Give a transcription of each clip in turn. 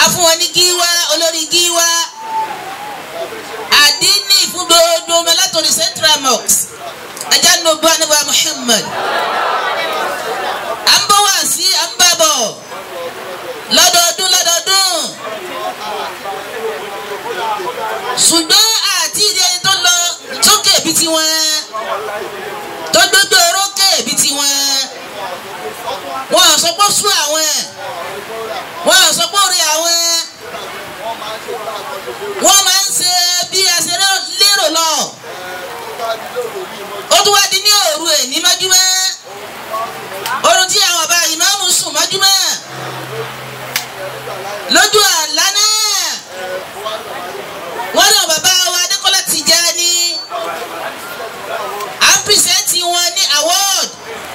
afún wọn ní gíwá olórí gíwá àdínní fún gbogbo ọmọ látòrí central mosque ajá nùbọ anábà Muhammad à ń bọ̀ wá sí à ń bá bọ̀ lọ́dọọdún lọ́dọọdún ṣùgbọ́n àti ìdí ẹni tó lọ sókè bí tiwọn tó gbégbé orókè bí tiwọn wọn à sọ pé ó sún àwọn wọn à sọ pé ó rí àwọn wọn máa ń ṣe bí a ṣe lérò lọ ó tún wá di ní òru ẹ̀ ní májúmọ́ orun tí àwọn ọba ìmáàmù sùn májúmọ́ lójú àlá náà wọ́n náà bàbá wa Adékọ́lá Tìjání à ń pìrìsẹ́ǹtì wọn ní award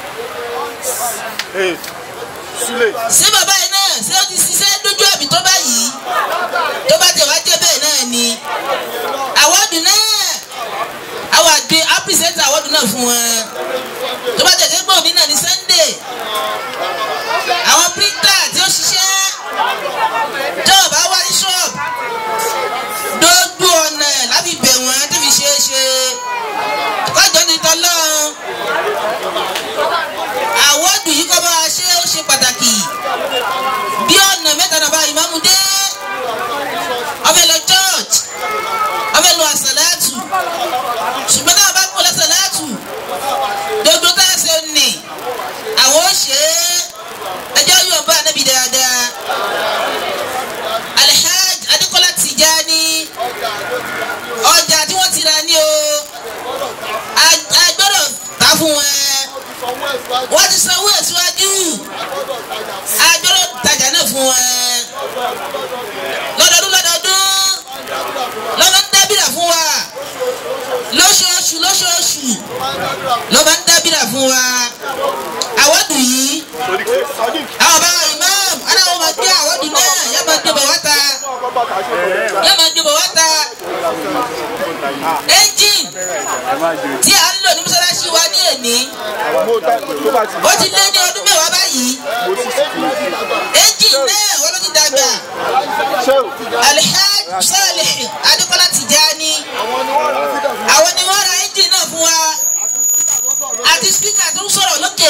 ṣé bàbá yìí náà ṣé ó ti ṣiṣẹ́ lójú àbí tó báyìí tó bá tẹ̀ wá jẹ́ bẹ́ẹ̀ náà ni awọ́dù náà àwọn àgbẹ̀ á pìrìsẹ́ǹtì awọ́dù náà fún wọn tó bá tẹ̀ dé pé òní náà ní Sunday àwọn píríntà tí ó ṣiṣẹ́ tó o bá wá ní ṣọ́ọ̀bù gbogbo ọ̀nà láti bẹ̀ wọ́n tó fi ṣeé ṣe kọjọ́ ní tọ́lọ́run àwọ́dù yìí kọ́ bá wa ṣe ó ṣe pàtàkì bí ọ̀nà mẹ́ta náà bá ìmáàmù dé ọbẹ̀ lọ church ọbẹ̀ lọ àṣàlátù ṣùgbọ́n náà bá kó lọ́sàlátù gbogbo tá a ṣe nì àwọn ó ṣe é ẹjọ́ yóò bá anábì dáadáa Alhaj Adékọ́lá Tìjání ọjà tí wọ́n ti ra ní o a gbọ́dọ̀ ta fún wọn wọ́n ti sanwó ẹ̀ síwájú a gbọ́dọ̀ tajà náà fún wọn lọ́dọọdún lọ́dọọdún lọ́mọ ń dábìrà fún wa lóṣooṣù lóṣooṣù lọ́mọ ń dábìrà fún wa àwọ̀dù yìí àwọn bá imam aláwọ̀ máa gbé àwọ̀dù náà yá máa gbé bọ̀ wá ta yá máa gbé bọ̀ wá ta engine tí a ń lò ní mọ́sálásí wa ní èní ó ti lé ní ọdún mẹ́wàá báyìí engine náà wọ́n ló ti dàgbà Alhaj Salih Adékọ́lá Tìjání àwọn ni wọ́n ra engine náà fún wa àti spika tó ń sọ̀rọ̀ lókè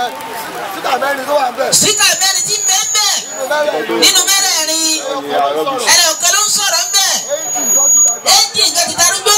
spika mẹ́rin tí ń bẹ́ẹ̀ bẹ́ẹ̀ nínú mẹ́rẹ̀ẹ̀rin ẹ̀rẹ̀ ọ̀kan ló ń sọ̀rọ̀ ń bẹ́ẹ̀ engine nǹkan ti darúgbó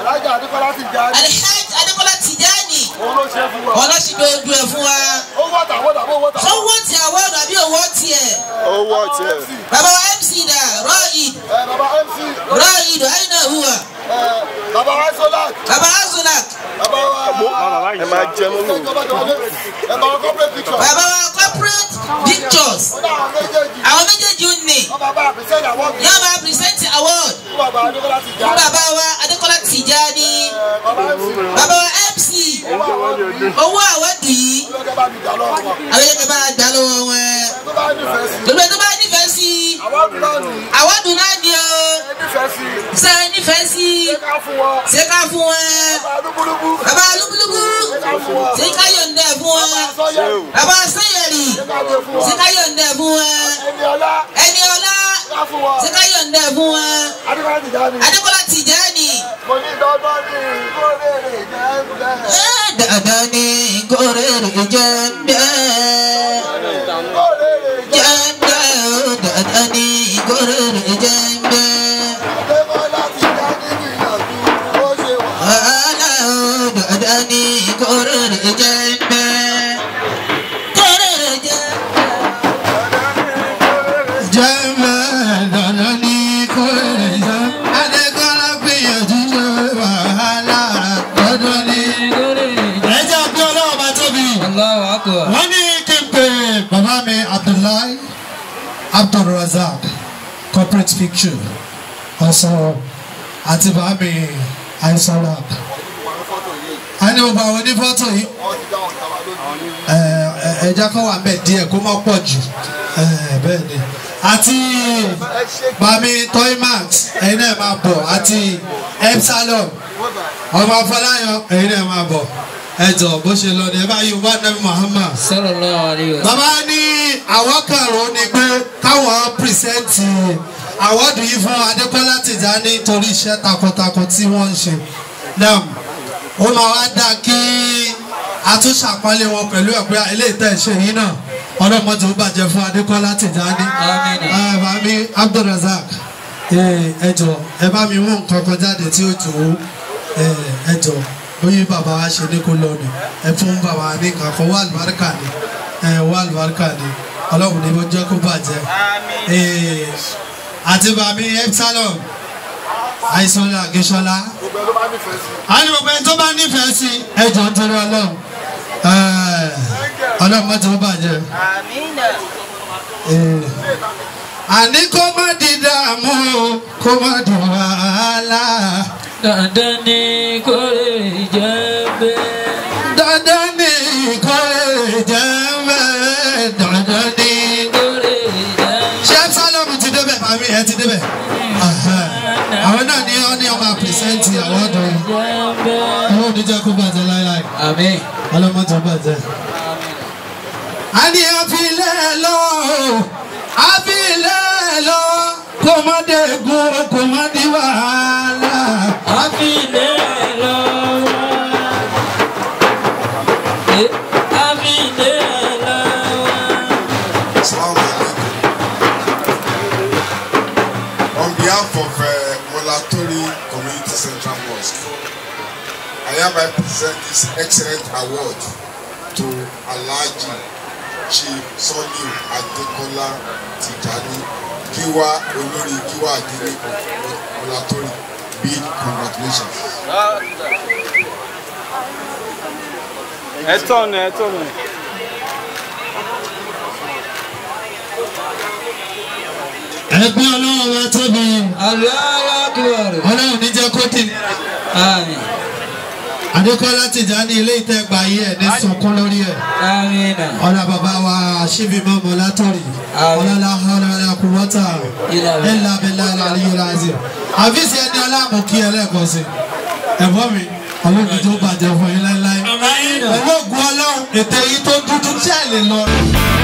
Alhaj Adékọ́lá Tìjání wọn lọ sí gbogbo ẹ̀ fún wa sọ́wọ́ tí àwọ̀dù àbí òwò tiẹ̀ owó tiẹ̀. bàbá wa MC dà rọ́ọ̀yìd rọ́ọ̀yìd àyìnà hùwà Bàbá wa Solak, bàbá Azulak bàbá wa ẹ máa jẹ mú mi. bàbá wa corporate picture. bàbá wa corporate pictures Ó dá àwọn méjèèjì. àwọn méjèèjì ń nì Wọ́n bàbá àbísẹ́yìn àwọn mi. yóò máa present award Fún bàbá Adékọ́lá ti jà. fún bàbá wa Adékọ́lá Tìjání Bàbá MC. bàbá wa MC owó àwọ̀dù yìí Lọ́jọ́ bá mi jà lọ́wọ́ wọn. àwọn yẹn kẹ́ bá gbà lọ́wọ́ wọn Tó bá nífẹ̀ẹ́ sí. gbogbo ẹni tó bá nífẹ̀ẹ́ sí Àwọn ọdún náà nì. àwọ̀dù náà ni o Nífẹ̀ẹ́ sí. ṣe nífẹ̀ẹ́ sí Ṣé ká fún wọn? ṣé ká fún wọn Bàbá Adúgbúlúgbú. bàbá lúkúlúkú ṣé ká yọ̀ǹda ẹ̀ fún wọn Sọ́yẹ̀. bàbá sẹ́yẹ̀rì Ṣé ká gbé fún ṣé wọn? ká yọ̀ǹda ẹ̀ fún wọn Ẹni ọlá. ẹni ọlá Ká fún wọn. ṣé ká yọ̀ǹda ẹ̀ fún wọn Adékọ́lá ti jà ní. Adékọ́lá Tìjání Mo ní dọ́gbọ́n ní ìkórèrè jẹ́ ń bẹ̀. ẹ̀ dandan ni kórè rè jẹ́ bẹ́ẹ̀ Ìkórèrè jẹ́. jẹ́ bẹ́ẹ̀ ó dandan ni kórè rè jẹ́ bẹ́ẹ̀ Adékọ́lá ti jà ní ìyànjú. Ó ṣe wà. wàhálà ó dandan ni kórè rè jẹ́ bẹ́ẹ̀ kórè rè jẹ́ Jẹ́mẹ̀ dandan ní kò lè jẹ́. Adékọ́lá gbìyànjú ṣe wàhálà dandan ní kò lè jẹ́. Ẹ jẹ́ bí ọlọ́wọ́ bá tóbi. Wọ́n ní kí n pè bàbá mi Abdullahi Abdulrazak corporate picture ọ̀sán àti bàbá mi Aisalak. A ní gbogbo àwọn onífọ́tò yìí Wọ́n ti dá wọn kàwá lójú. ẹ ẹ ẹja kọ́ wà mẹ́ díẹ̀ kó má pọ̀ jù ẹ bẹ́ẹ̀ ni àti bami toymax ẹ̀yin náà máa bọ̀ àti epsilon ọmọ afọláyan ẹ̀yin náà máa bọ̀ ẹ jọ bó ṣe lọ ní ẹ bá yí wá nàbí Muhammad. sallallahu alayhi wa sallam. bàbá ní àwọn kàrò ni pé káwọn pírísẹ́ǹtì àwọ́dù yìí fún Adékọ́lá Tìjání torí iṣẹ́ takuntakun tí wọ́n ń ṣe. náà ó máa wá dá kí a tún ṣàpọ́nlé wọn pẹ̀lú ẹ̀ pé eléyìí tẹ̀ ṣe yìí náà ọlọ́mọdé ó bàjẹ́ fún Adékọ́lá Tìjání. Àmín. ẹ bá mi Abdulrasaq ẹ jọ ẹ bá mi mú nǹkan kan jáde tí ó jò ó ẹ jọ bóyá bàbá wa ṣe ní kó lọ ni ẹ fún bàbá wa ní nǹkan kan wà lùbáríkà ni ẹ wà lùbáríkà ni ọlọ́run ní bó jẹ́ kó bàjẹ́ Eh, àti bàmí epsilon àìsàn àgéṣọlá gbogbo ẹ ló bá nífẹ̀ẹ́ sí. a ní gbogbo ẹni tó bá nífẹ̀ẹ́ sí ẹ jọ ń torí ọlọ́run Eh, ọlọ́run mọ́tò ó bàjẹ́. Eh, àní kó má di dààmú kó má di wàhálà dandan ni kò lè jẹ́ bẹ́ẹ̀. dandan ni kò lè jẹ́ bẹ́ẹ̀ dandan ni. kò lè jẹ́ ṣé sálọ̀mù ti débẹ̀ màmí ẹ ti débẹ̀ àwọn náà ní ọ́ ní ọmọ pìrìsẹ́ǹtì àwọn ọ̀dọ́ yìí bẹ́ẹ̀. àwọn oníjẹ́ kó bàjẹ́ láíláí àmín. ọlọ́mọdé bàjẹ́. a ní àfilẹ̀ lọ àfilẹ̀ lọ kò má dé gun kò má di wàhálà. àfilẹ̀ lọ́wọ́. Eh, àfilẹ̀ lọ́wọ́. Assalamu alaikum. On behalf of uh, Molatori Community Central Mosque, I hereby present this excellent award to Alhaji Chief Sọ́líù Adékọ́lá Tìjání Gíwá Olórí Gíwá Adélé of Molatori. Big congratulations. ẹ tọ̀nù ẹ tọ̀nù. ẹgbẹ́ ọlọ́run wa tóbi Allahu akbar. ọlọ́run ní jẹ́ kó dì nira. àmín. Adékọ́lá Tìjání ilé ìtẹ́gbà yìí ẹ̀ ní sunkún lórí ẹ̀. àmín. ọ̀la bàbá wa ṣíbi mọ́mọ́ látọ̀rì ọ̀làlá ọ̀làlá kùwọ́tà ẹ̀là bẹ̀là àlàyé làzì. àfíìsì ẹni aláàmú kí ẹlẹ́ẹ̀kan sí. ẹ̀fọ́ mi àwọn òbí tó bàjẹ́ fún yín láéláé. pẹ̀lú ògùn ọlọ́run ètò yìí tó dúdú tí ẹ̀ lè lọ.